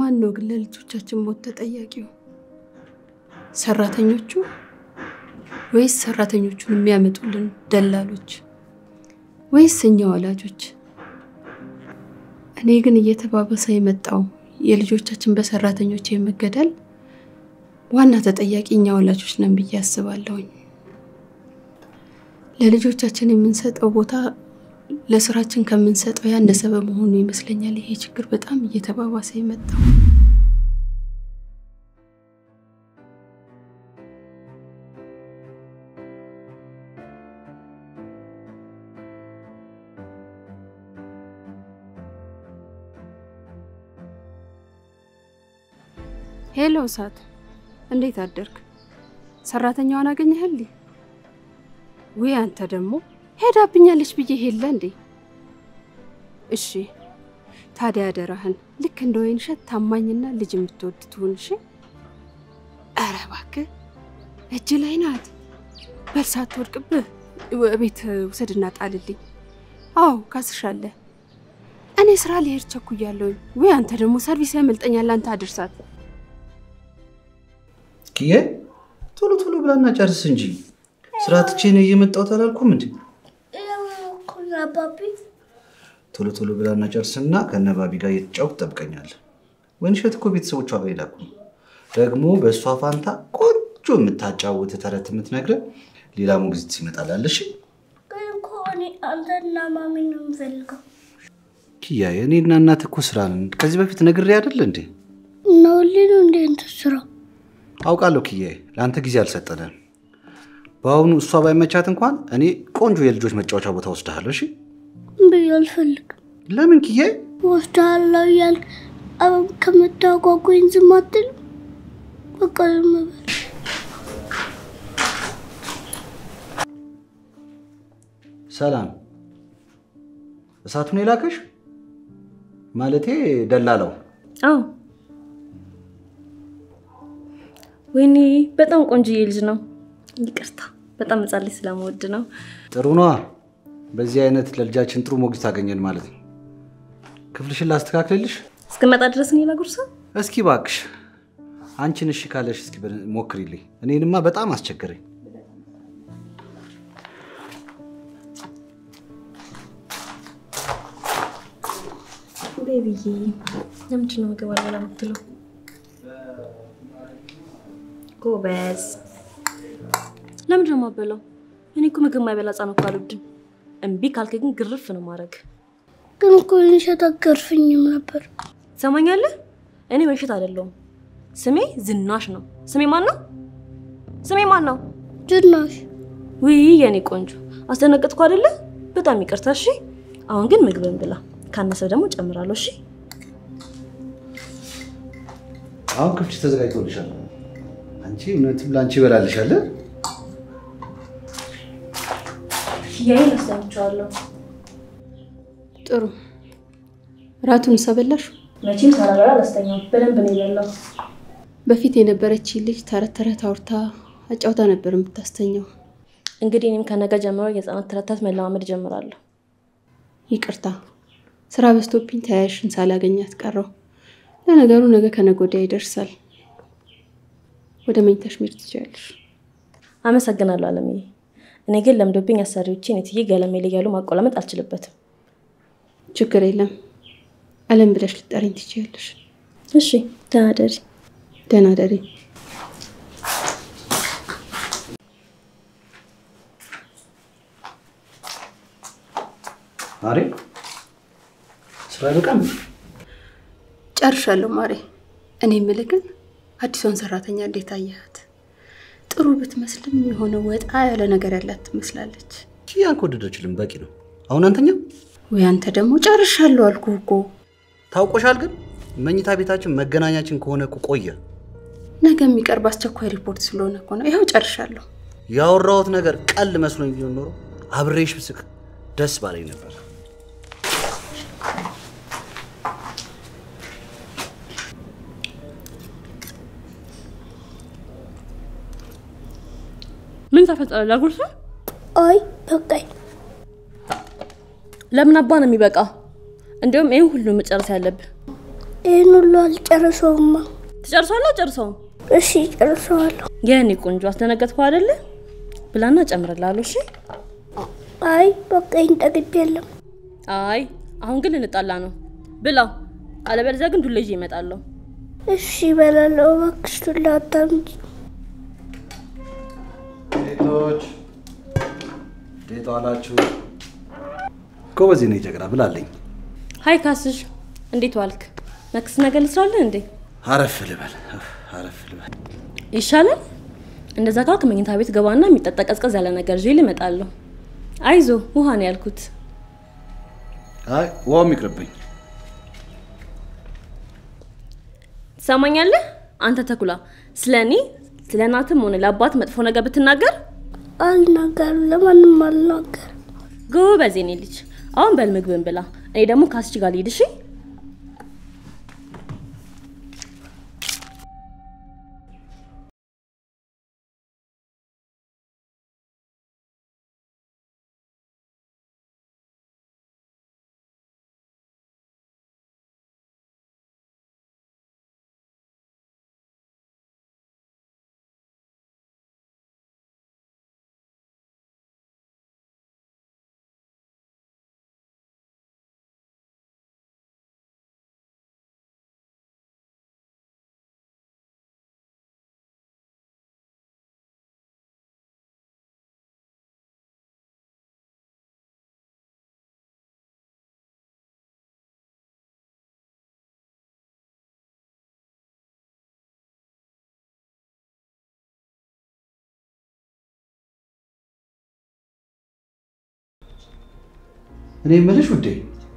ማን ነው ግን ለልጆቻችን ሞት ተጠያቂው? ሰራተኞቹ ወይስ ሰራተኞቹን የሚያመጡልን ደላሎች ወይስ እኛ ወላጆች? እኔ ግን እየተባባሰ የመጣው የልጆቻችን በሰራተኞች የመገደል ዋና ተጠያቂ እኛ ወላጆች ነን ብዬ አስባለሁኝ። ለልጆቻችን የምንሰጠው ቦታ ለስራችን ከምንሰጠው ያነሰ በመሆኑ ይመስለኛል ይሄ ችግር በጣም እየተባባሰ የመጣው። ሄሎ እሳት፣ እንዴት አደርክ? ሰራተኛዋን አገኘህልኝ? ውይ አንተ ደግሞ ሄዳብኛለች ብዬ ሄለ እንዴ? እሺ ታዲያ አደራህን ልክ እንደ ወይን እሸት ታማኝና ልጅ የምትወድ ትሁን። እሺ። ኧረ እባክህ እጅ ላይ ናት። በል ሳትወድቅብህ ቤት ውሰድና ጣልልኝ። አዎ ካስሻለህ። እኔ ስራ ልሄድ ቸኩያለሁኝ። ወይ አንተ ደግሞ ሰርቪስ ያመልጠኛል። አንተ አድርሳት። ኪዬ ቶሎ ቶሎ ብላና ጨርስ እንጂ ስራ ትቼ ነው እየመጣሁት አላልኩም እንዴ? አባቢ ቶሎ ቶሎ ብላና ጨርስና ከነባቢ ጋር እየተጫወት ትጠብቀኛለህ። ወይንሸት እኮ ቤተሰቦቿ ጋር ይላኩ ደግሞ በእሷ ፋንታ ቆንጆ የምታጫውት ተረት የምትነግረን ሌላ ሞግዚት ይመጣላል። እሺ ግን እኮ እኔ አንተና ማሚ ነው የምፈልገው። ኪያ እኔና እናት እኮ ስራ ነን። ከዚህ በፊት ነግሬ አይደል እንዴ? እና ሁሌ ነው እንደ እንትን ስራ አውቃለሁ ኪያዬ፣ ለአንተ ጊዜ አልሰጠንም። በአሁኑ እሷ ባይመቻት እንኳን እኔ ቆንጆ የልጆች መጫወቻ ቦታ ወስድሃለሁ። እሺ ብዬ አልፈልግም። ለምን ኪያዬ? ወስዳለሁ እያልክ አሁን ከምታጓጉኝ ዝም አትልም? በቃ ዝም በል። ሰላም እሳቱን የላከሽ ማለቴ ደላላው። አዎ ወይኔ በጣም ቆንጆዬ ልጅ ነው። ይቅርታ በጣም ሕፃን ልጅ ስለምወድ ነው። ጥሩ ነዋ። በዚህ አይነት ለልጃችን ጥሩ ሞግዚት አገኘን ማለት ነው። ክፍልሽን ላስተካክልልሽ? እስክመጣ ድረስ እኔ ላጉርሳ። እስኪ ባክሽ አንቺን እሺ ካለሽ እስኪ በ- ሞክሪልኝ። እኔንማ በጣም አስቸገረኝ። ቤቢዬ ለምንድን ነው ምግብ አልበላ የምትለው? ጎበዝ። ለምንድን ነው የማበላው? እኔ እኮ ምግብ የማይበላ ሕፃን እኮ አልወድም። እምቢ ካልክ ግን ግርፍ ነው ማድረግ። ግን እኮ ወይንሸት አትገርፈኝም ነበር። ትሰማኛለህ? እኔ ወይንሸት አይደለሁም። ስሜ ዝናሽ ነው። ስሜ ማን ነው? ስሜ ማን ነው? ዝናሽ ውይ የኔ ቆንጆ አስደነገጥኩ አይደለ? በጣም ይቅርታ። እሺ አሁን ግን ምግብን ብላ፣ ካነሰ ደግሞ ጨምራለሁ። እሺ አሁን ክፍልሽ ተዘጋጅቶልሻል። አንቺ እውነትም ለአንቺ ይበላልሻል። ያይን አስደምቼዋለሁ። ጥሩ ራቱን ሰበላሽ። መቼም ሳላበላ አላስተኛም። በደንብ ነው የበላው። በፊት የነበረች ልጅ ተረት ተረት አውርታ አጫውታ ነበር የምታስተኛው። እንግዲህ እኔም ከነገ ጀምሮ የህፃናት ተረታት መለማመድ ጀምራለሁ። ይቅርታ ስራ በዝቶብኝ ተያያሽን ሳላገኛት ቀረው። ለነገሩ ነገ ከነገ ወዲያ ይደርሳል። ወደ መኝታሽ መሄድ ትችያለሽ። አመሰግናለሁ አለምዬ። እኔ ግን ለምዶብኝ አሰሪዎቼን የትዬ ገለሜ ላይ እያሉ ማቆላመጥ አልችልበትም። ችግር የለም አለም ብለሽ ልጠሪኝ ትችያለሽ። እሺ ደህና ደሪ። ደህና ደሪ። ማሬ ስራ አይበቃም? ጨርሻለሁ ማሬ። እኔ የምልህ ግን አዲሷን ሰራተኛ እንዴት አየሃት? ጥሩ ብትመስልም የሆነ ወጣ ያለ ነገር ያላት ትመስላለች። ኪያን ከወደደችልን በቂ ነው። አሁን አንተኛ ወይ አንተ ደግሞ ጨርሻለሁ አልኩህ እኮ። ታውቆሻል። ግን መኝታ ቤታችን መገናኛችን ከሆነ እኮ ቆየ። ነገ የሚቀርብ አስቸኳይ ሪፖርት ስለሆነ እኮ ነው። ይኸው ጨርሻለሁ። ያወራሁት ነገር ቀል መስሎኝ ቢሆን ኖሮ አብሬሽ ብስቅ ደስ ባለኝ ነበር። ምን ተፈጠረ? ላጉርሳ? አይ በቃኝ። ለምን አባ ነው የሚበቃ? እንዲሁም ይህን ሁሉ መጨረስ ያለብህ ይህን ሁሉ አልጨርሰውማ። ትጨርሷለሁ ጨርሰው እሺ ጨርሰዋለሁ። የኔ ቆንጆ አስደነገጥኩ አይደለ? ብላና ጨምርላለሁ። እሺ። አይ በቃ ይህን ጠግቤ የለም። አይ አሁን ግን ልንጣላ ነው። ብላው፣ አለበለዚያ ግን ዱላ ይዤ እመጣለሁ። እሺ እበላለሁ። እባክሽ ዱላ አታምጪ። ሴቶች እንዴት ዋላችሁ? ጎበዝ ነኝ ጀግና ብላለኝ። ሀይ ካስሽ፣ እንዴት ዋልክ? ነክስ ነገር ልስራለን እንዴ? አረፍ ልበል እፍ፣ አረፍ ልበል። ይሻላል። እንደዛ ካልክ መኝታ ቤት ገባና የሚጠጣ ቀዝቀዝ ያለ ነገር ይዤ እመጣለሁ። አይዞ ውሃ ነው ያልኩት። አይ ውሃውም ይቅርብኝ። ትሰማኛለህ? አንተ ተኩላ፣ ስለ እኔ ስለ እናትም ሆነ ለአባት መጥፎ ነገር ብትናገር አልናገርም፣ ለማንም አልናገርም። ጎበዝ የኔ ልጅ። አሁን በል ምግብን ብላ፣ እኔ ደግሞ ካስች ጋር ልሂድ። እሺ? እኔ የምልሽ ውዴ፣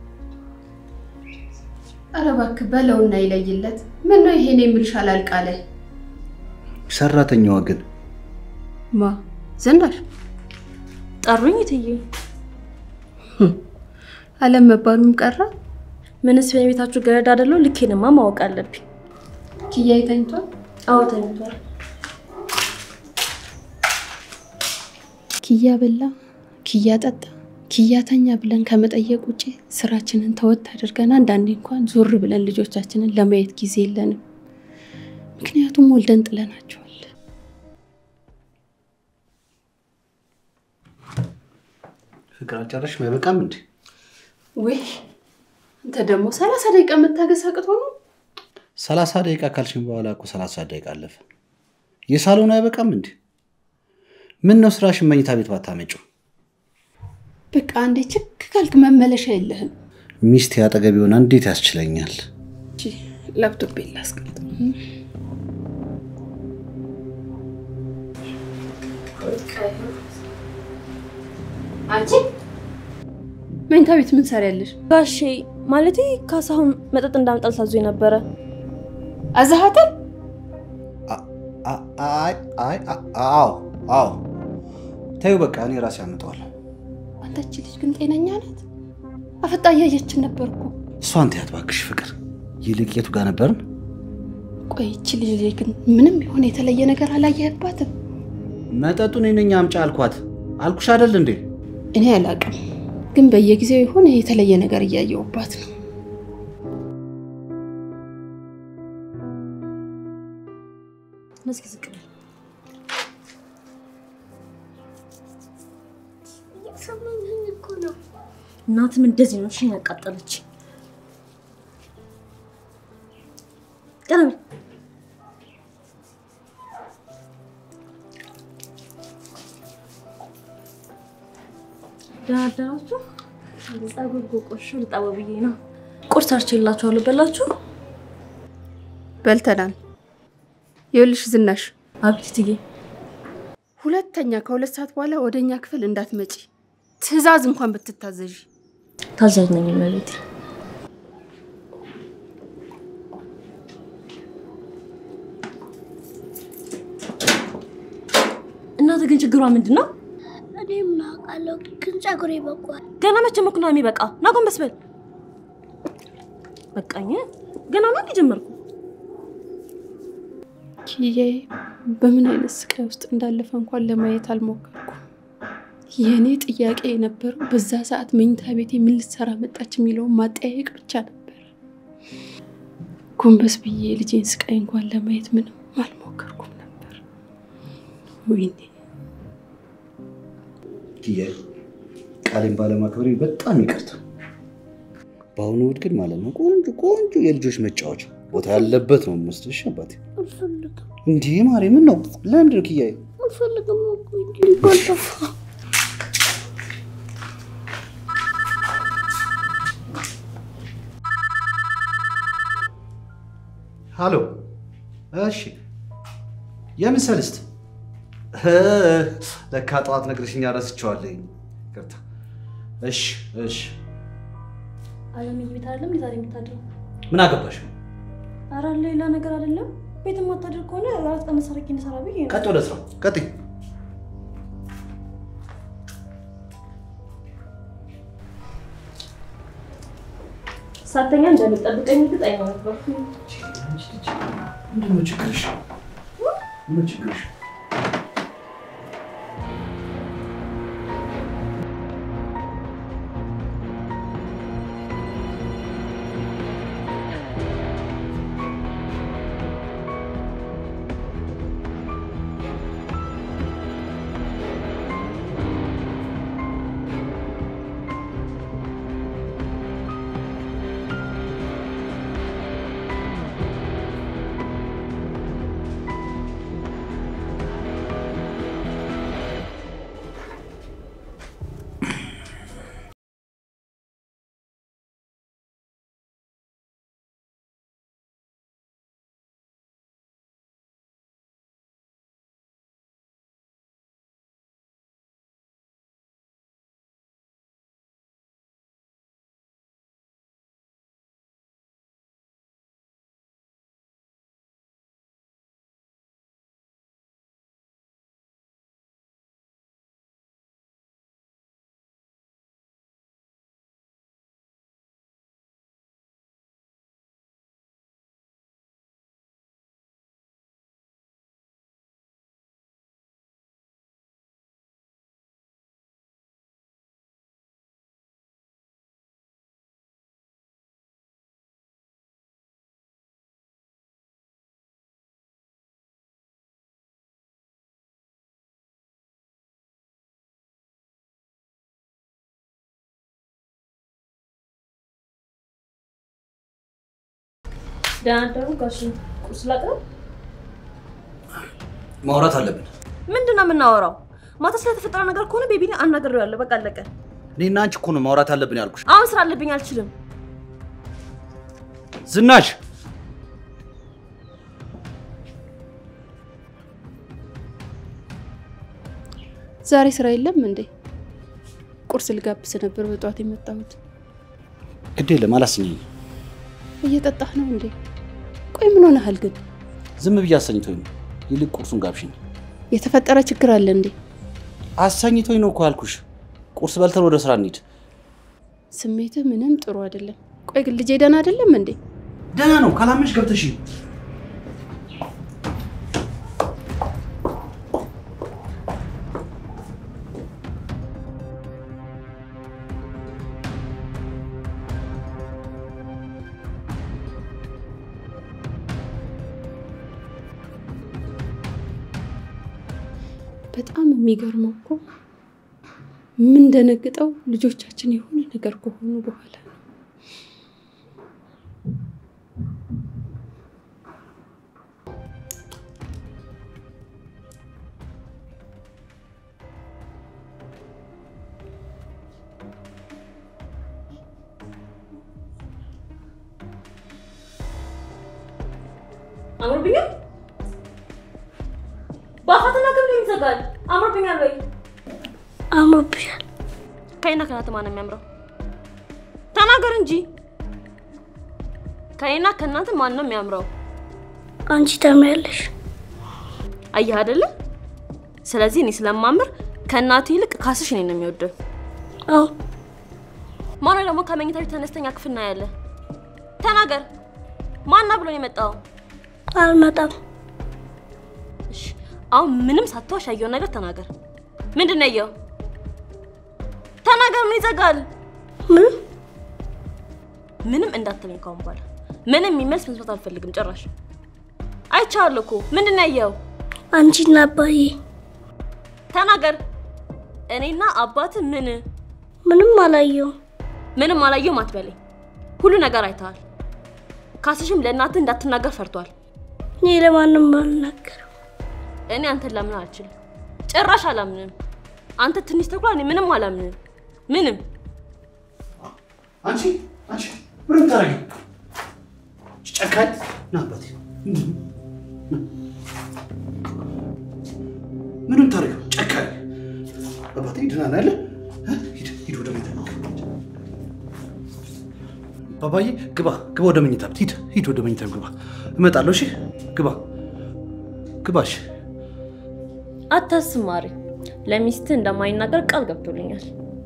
ኧረ እባክህ በለውና ይለይለት። ምን ነው ይሄን የምልሽ አላልቃለ ሰራተኛዋ ግን ማ ዝናሽ ጠሩኝ እትዬ። አለም መባሉም ቀረ። ምንስ በቤታችሁ ገረድ አይደለሁ? ልኬንማ ማወቅ አለብኝ። ኪያ ተኝቷል። አዎ ተኝቷል። ኪያ በላ፣ ኪያ ጠጣ፣ ኪያ ተኛ ብለን ከመጠየቅ ውጭ ስራችንን ተወት አድርገን አንዳንዴ እንኳን ዞር ብለን ልጆቻችንን ለማየት ጊዜ የለንም። ምክንያቱም ወልደን ጥለናቸዋል። ፍቅር አልጨረሽም? አይበቃም እንዴ? ወይ አንተ ደግሞ ሰላሳ ደቂቃ መታገስ አቅቶ ነው። ሰላሳ ደቂቃ ካልሽኝ በኋላ እኮ ሰላሳ ደቂቃ አለፈ። የሳሎን አይበቃም እንዴ? ምን ነው ስራሽን መኝታ ቤት ባታመጪው? በቃ አንዴ ችክ ካልክ መመለሻ የለህም። ሚስቴ አጠገብ ሆና እንዴት ያስችለኛል? እሺ፣ ላፕቶፕ ላስቀምጥ። አንቺ መኝታ ቤት ምን ሰሪያለሽ? ጋሼ ማለቴ ካሳሁን መጠጥ እንዳመጣል ሳዞኝ ነበረ። አዛሃተል አ- አይ አይ አ- አዎ አዎ፣ ተይው በቃ እኔ ራሴ አመጣዋለሁ። አንተች ልጅ ግን ጤነኛ ናት? አፈጣ እያየችን ነበር እኮ። እሷን ተያት እባክሽ ፍቅር። ይልቅ የቱ ጋር ነበርን? ቆይ ይቺ ልጅ ላይ ግን ምንም የሆነ የተለየ ነገር አላየህባትም? መጠጡን እኔ ነኝ አምጪ አልኳት። አልኩሽ አይደል እንዴ? እኔ አላውቅም፣ ግን በየጊዜው የሆነ የተለየ ነገር እያየሁባት ነው። እስኪ ዝቅ በል። እየሰማሁህ እኮ ነው። እናትም እንደዚህ ነው። እሺ ያቃጠለች ቀረብ ደህና አደራችሁ። ጸጉር ጎቆሽ ልጣበ ብዬ ነው። ቁርስ አርቼላችኋለሁ። በላችሁ። በልተናል። ይኸውልሽ ዝናሽ፣ አቤት እትዬ። ሁለተኛ ከሁለት ሰዓት በኋላ ወደ እኛ ክፍል እንዳትመጪ፣ ትዕዛዝ እንኳን ብትታዘዥ። ታዛዥ ነኝ እመቤቴ። እናት ግን ችግሯ ምንድን ነው? እኔ ምን አውቃለሁ፣ ግን ጸጉሬ በቋል። ገና መቼ መኩና የሚበቃ ና ጎንበስ በል። በቃኝ። ገና ነው እንዲጀመርኩ ኪዬ በምን አይነት ስቃይ ውስጥ እንዳለፈ እንኳን ለማየት አልሞከርኩም። የእኔ ጥያቄ የነበረው በዛ ሰዓት መኝታ ቤቴ ምን ልትሰራ መጣች የሚለውን ማጠያየቅ ብቻ ነበረ። ጎንበስ ብዬ ልጄን ስቃይ እንኳን ለማየት ምንም አልሞከርኩም ነበር። ወይኔ ኪያዬ ቃሌን ባለማክበሬ በጣም ይቅርታ። በአሁኑ እሑድ ግን ማለት ነው ቆንጆ ቆንጆ የልጆች መጫወቻ ቦታ ያለበት ነው የምወስድሽ አባቴ። አልፈልግም እንዲህ ማሬ ምን ነው? ለምንድን ነው ኪያዬ? አልፈልግም እኮ እንጂ ባልጠፋ ሃሎ። እሺ፣ የምን ሰልስት? ለካ ጠዋት ነግረሽኝ ረስቼዋለሁ። ይቅርታ። እሺ፣ እሺ። አለምዬ ቤት አይደለም ዛሬ የምታድረው? ምን አገባሽ? ኧረ ሌላ ነገር አይደለም። ቤት የማታድር ከሆነ አራት ቀን መሰረቂ እንሰራ ብዬ ነው። ቀጥ ወደ ስራ ቀጥይ። ሳተኛ እንደሚጠብቀኝ እርግጠኛ ነበርኩ። ምንድን ነው ችግርሽ? ምን ነው ችግርሽ? ደህና አደሩ ጋሽ። ቁርስ ላቅርብ? ማውራት አለብን። ምንድን ነው የምናወራው? ማታ ስለተፈጠረ ነገር ከሆነ ቤቢን አናግሬዋለሁ። በቃ አለቀ። እኔና አንቺ እኮ ነው ማውራት አለብን ያልኩሽ። አሁን ስራ አለብኝ፣ አልችልም። ዝናሽ ዛሬ ስራ የለም እንዴ? ቁርስ ልጋብስ ነበር በጠዋት የመጣሁት። ግድ የለም አላስኝኝ። እየጠጣህ ነው እንዴ? ቆይ ምን ሆነሃል ግን? ዝም ብዬ አሰኝቶኝ ነው። ይልቅ ቁርሱን ጋብሽኝ። የተፈጠረ ችግር አለ እንዴ? አሰኝቶኝ ነው እኮ ያልኩሽ። ቁርስ በልተን ወደ ስራ እንሂድ። ስሜትህ ምንም ጥሩ አይደለም። ቆይ ግን ልጄ ደህና አይደለም እንዴ? ደህና ነው። ካላመሽ ገብተሽ በጣም የሚገርመው እኮ የምንደነግጠው ልጆቻችን የሆነ ነገር ከሆኑ በኋላ ነው። አምሮብኛል። በአፋትና ገብሬ ይዘጋል። አምሮብኛል ወይ? አምሮብሻል። ከእኔና ከእናንተ ማን ነው የሚያምረው? ተናገር እንጂ። ከእኔና ከእናንተ ማን ነው የሚያምረው? አንቺ ታምሪያለሽ። አየህ አይደለ? ስለዚህ እኔ ስለማምር ከእናቴ ይልቅ ካስሽ እኔን ነው የሚወደው። አዎ ማነው ደግሞ ከመኝታ ቤት ተነስተኛ ክፍል ነው ያለ? ተናገር። ማና ብሎ ነው የመጣው? አልመጣም። እሺ፣ አሁን ምንም ሳትዋሽ ያየውን ነገር ተናገር። ምንድን ነው ያየው? ተናገር። ምን ይዘጋል? ምንም ምንም እንዳትለኝ ካሁን በኋላ ምንም የሚመልስ መስማት አልፈልግም ጭራሽ። አይቻለሁ እኮ ምንድን ነው ያየኸው? አንቺና አባዬ ተናገር። እኔና አባት ምን ምንም አላየውም። ምንም አላየሁም አትበለኝ። ሁሉ ነገር አይተሃል። ካስሽም ለእናትህ እንዳትናገር ፈርቷል። እኔ ለማንም አልናገርም። እኔ አንተን ላምን አልችልም፣ ጭራሽ አላምንም። አንተ ትንሽ ተኩላ፣ እኔ ምንም አላምንም። ምንም አንቺ አንቺ ምንም ታረጊ ጨካኝ ና አባቴ ምንም ታረጊ ጨካኝ አባቴ ደህና ነህ አይደል? እ? ሂድ ሂድ ወደ መኝታ ባባዬ ግባ ግባ ወደ መኝታ ቤት ሂድ ሂድ ወደ መኝታ ቤት ግባ እመጣለሁ እሺ ግባ ግባ እሺ አታስብ ማሪ። ለሚስትህ እንደማይናገር ቃል ገብቶልኛል።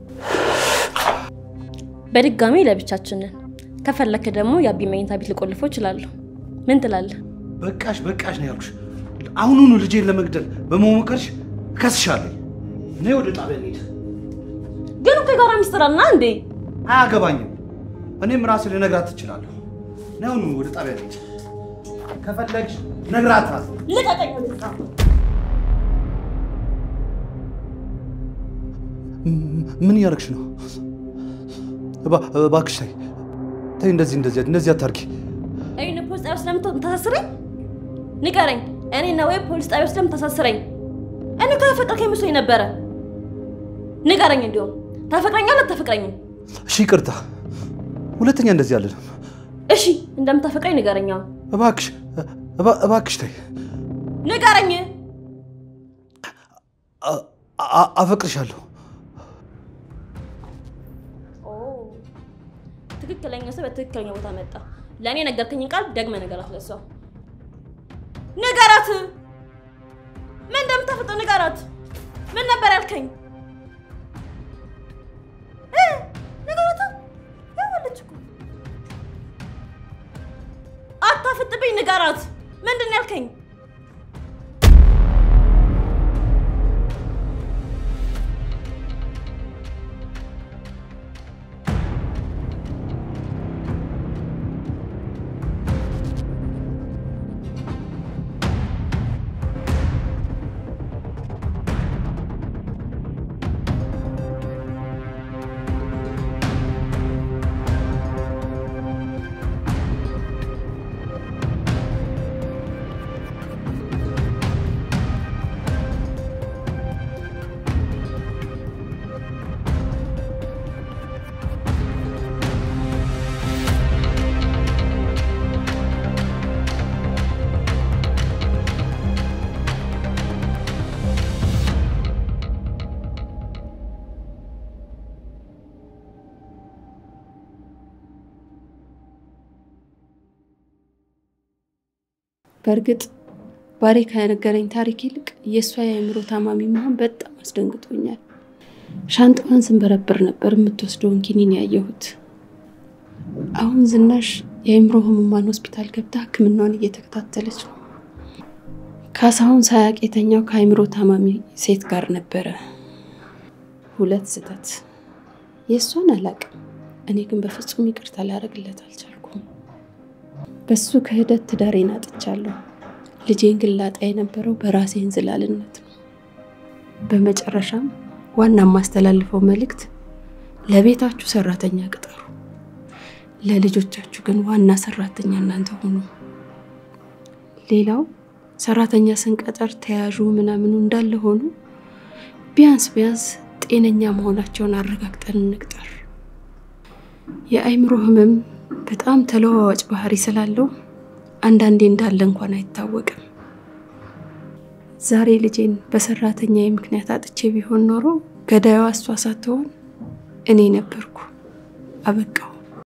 በድጋሚ ለብቻችን ነን። ከፈለክ ደግሞ የአቢ መኝታ ቤት ልቆልፎ እችላለሁ። ምን ትላለህ? በቃሽ በቃሽ ነው ያልኩሽ አሁኑኑ ልጄን ለመግደል በመሞከርሽ እከስሻለሁ ነይ ወደ ጣቢያ እንሂድ ግን እኮ የጋራ ሚስጥር አልና እንዴ? አያገባኝም እኔም ራሴ ልነግራት ትችላለሁ ነይ አሁኑኑ ወደ ጣቢያ እንሂድ ከፈለግሽ ነግራታል ልቀቀኝ! ምን እያደረግሽ ነው? እባ- እባክሽ ተይ ተይ፣ እንደዚህ እንደዚህ እንደዚህ አታርጊ። እኔን ፖሊስ ጣቢያ ስለምታሳስረኝ ንገረኝ። እኔና ወይ ፖሊስ ጣቢያ ስለምታሳስረኝ እኔ እኮ ያፈቀርከኝ መስሎኝ ነበረ። ንገረኝ፣ እንዲሁም ታፈቅረኛለህ አታፈቅረኝም? እሺ ይቅርታ፣ ሁለተኛ እንደዚህ አልልም። እሺ እንደምታፈቅረኝ ንገረኝ። አሁን እባክሽ እባ- እባክሽ ተይ፣ ንገረኝ። አ- አ- አፈቅርሻለሁ። ኦ፣ ትክክለኛ ሰው በትክክለኛ ቦታ መጣ። ለእኔ ነገርከኝን ቃል ደግመህ ንገራት። ለሷ ንገራት። ምን እንደምታፈጠው ንገራት። ምን ነበር ያልከኝ? እ? ንገራታ። ያዋለች እኮ አታፍጥብኝ። ንገራት። ምንድን ነው ያልከኝ? በእርግጥ ባሬ ከነገረኝ ታሪክ ይልቅ የእሷ የአእምሮ ታማሚ መሆን በጣም አስደንግጦኛል። ሻንጣዋን ስንበረብር ነበር የምትወስደውን ኪኒን ያየሁት። አሁን ዝናሽ የአእምሮ ህሙማን ሆስፒታል ገብታ ሕክምናዋን እየተከታተለች ነው። ካሳሁን ሳያቅ የተኛው ከአእምሮ ታማሚ ሴት ጋር ነበረ። ሁለት ስህተት። የእሷን አላቅም። እኔ ግን በፍጹም ይቅርታ ላደርግለት አልቻልኩም። በሱ ክህደት ትዳሬን አጥቻለሁ። ልጄን ግን ላጣ የነበረው በራሴ እንዝላልነት ነው። በመጨረሻም ዋና የማስተላልፈው መልእክት ለቤታችሁ ሰራተኛ ቅጠሩ፣ ለልጆቻችሁ ግን ዋና ሰራተኛ እናንተ ሁኑ። ሌላው ሰራተኛ ስንቀጠር ተያዡ ምናምኑ እንዳለ ሆኑ፣ ቢያንስ ቢያንስ ጤነኛ መሆናቸውን አረጋግጠን እንቅጠር። የአእምሮ ህመም በጣም ተለዋዋጭ ባህሪ ስላለው አንዳንዴ እንዳለ እንኳን አይታወቅም። ዛሬ ልጄን በሰራተኛዬ ምክንያት አጥቼ ቢሆን ኖሮ ገዳዩዋ እሷ ሳትሆን እኔ ነበርኩ። አበቃው።